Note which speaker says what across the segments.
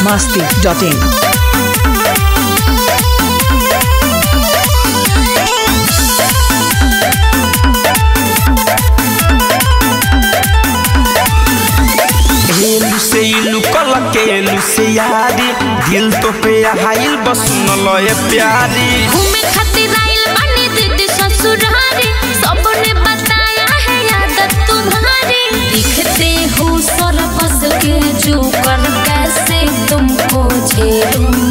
Speaker 1: masti.in.
Speaker 2: हेलू से इलू कल के एलू से यारी दिल तो पे हाइल बस सुन लय प्यारी
Speaker 3: घूमे खातिर आइल बानी दीदी ससुरारी सबने बताया है आदत तुम्हारी दिखते हो सरपस के जो कर कैसे तुमको झेलूं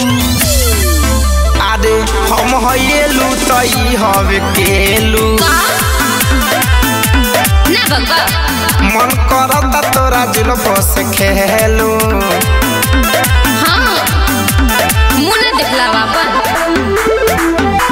Speaker 2: अरे हम हेलू तई हवे केलू
Speaker 3: का ना बाबा
Speaker 2: मन करता तोरा जुल्फ से खेलू
Speaker 3: हाँ मुंह ना देखला बाबा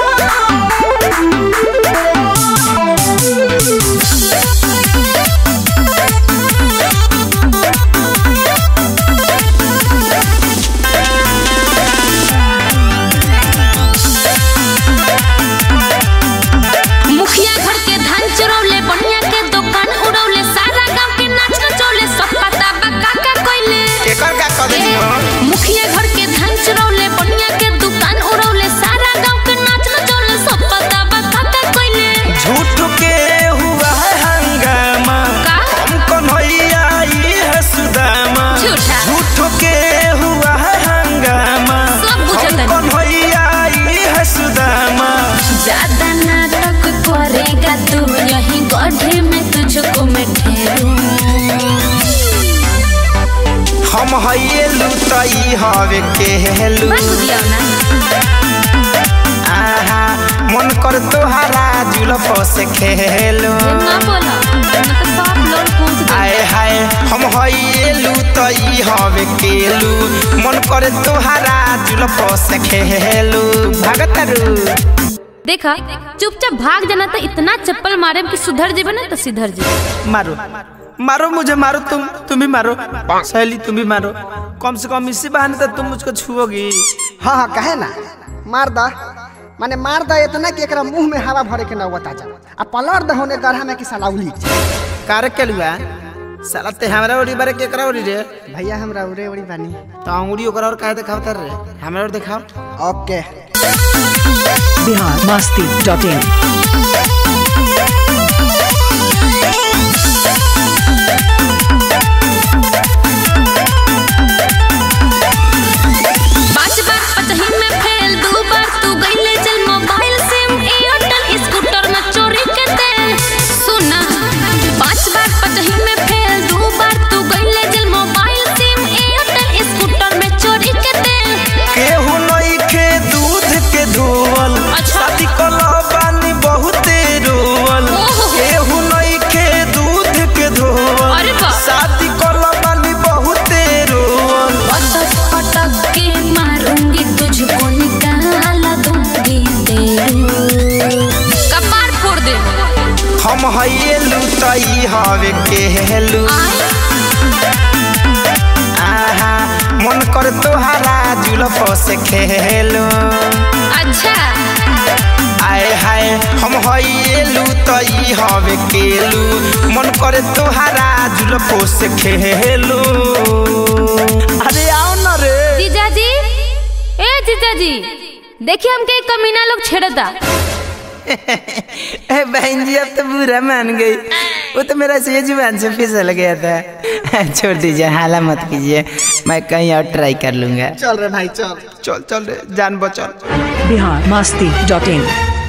Speaker 3: मुखिया घर के धान चुरौले बढ़िया के दुकान उड़ौले सारा गांव के नाच नचौले सब पता बा काका कोइले
Speaker 2: एकर का कर दी
Speaker 3: मुखिया घर के धान चुरौले बढ़िया के दुकान उड़ौले सारा गांव के नाच नचौले सब पता बा काका कोइले
Speaker 2: झूठ के हुआ है हंगामा
Speaker 3: का?
Speaker 2: हम कन्हैया ई है सुदामा
Speaker 3: झूठा।
Speaker 2: झूठ के हुआ है हंगामा
Speaker 3: सब बुझत
Speaker 2: हम
Speaker 3: है।
Speaker 2: कन्हैया ई है सुदामा
Speaker 3: ज्यादा नाटक करेगा तू यही गड्ढे में तुझको मैं ठहरूं
Speaker 2: हम हेलू तई हवे केलू
Speaker 3: बस दिया ना
Speaker 2: आहा मन कर तोहारा जुल्फ से खेलू
Speaker 3: ना बोला ना तो सब लोग पूछ दे
Speaker 2: आए हाय हम हेलू तई हवे केलू मन कर तोहारा जुल्फ से खेलू भगतरू
Speaker 3: देखा चुपचाप भाग जाना तो इतना चप्पल मारे कि सुधर जेबे ना तो सिधर जेबे
Speaker 2: मारो मारो मुझे मारो तुम तुम भी मारो सहेली तुम भी मारो कम से कम इसी बहाने तो तुम मुझको छुओगी
Speaker 4: हाँ हाँ कहे ना मार दा माने मार दा इतना कि एकरा मुंह में हवा भरे के नौबत आ जा आ पलट दा होने गढ़ा में कि साला उली
Speaker 2: कार के लुआ साला ते हमरा ओरी बारे केकरा ओरी रे
Speaker 4: भैया हमरा उरे उड़ी बानी
Speaker 2: तो अंगुरी ओकरा और काहे देखाव तर रे हमरा और देखाव
Speaker 4: ओके
Speaker 1: Bihar masti.in.
Speaker 3: पांच बार पचही में फेल दो बार तू गईले चल मोबाइल सिम एयरटेल स्कूटर में चोरी के दे सुना पांच बार पचही में फेल दो बार तू गईले चल मोबाइल सिम एयरटेल स्कूटर में चोरी के दे
Speaker 2: केहू नहीं खे दूध के धोवल
Speaker 3: अच्छा।
Speaker 2: शादी कलो बानी बहुते रोवल
Speaker 3: ओहो।
Speaker 2: केहू नहीं खे दूध के धोवल
Speaker 3: अरे वाह।
Speaker 2: शादी कलो बानी बहुते रोवल
Speaker 3: पटक पटक के मारूंगी तुझको निकाल दूंगी तेरू कपार फोड़ दे
Speaker 2: हम हेलू तई हवे केलू
Speaker 3: आए
Speaker 2: आहा मन कर तोहारा जुल्फ से खेलू
Speaker 3: अच्छा
Speaker 2: आए हाय हम हेलू तई हवे केलू मन करे तोहारा जुल्फो से खेलू अरे आओ न रे
Speaker 3: जीजाजी ए जीजाजी देखिए हमके एक कमीना लोग छेड़ता
Speaker 2: ए बहन जी अब तो बुरा मान गई वो तो मेरा सही जुबान से फिसल गया था छोड़ दीजिए हाला मत कीजिए मैं कहीं और ट्राई कर लूंगा
Speaker 4: चल रे भाई चल
Speaker 2: चल चल रे जान बचल
Speaker 1: Bihar masti.in.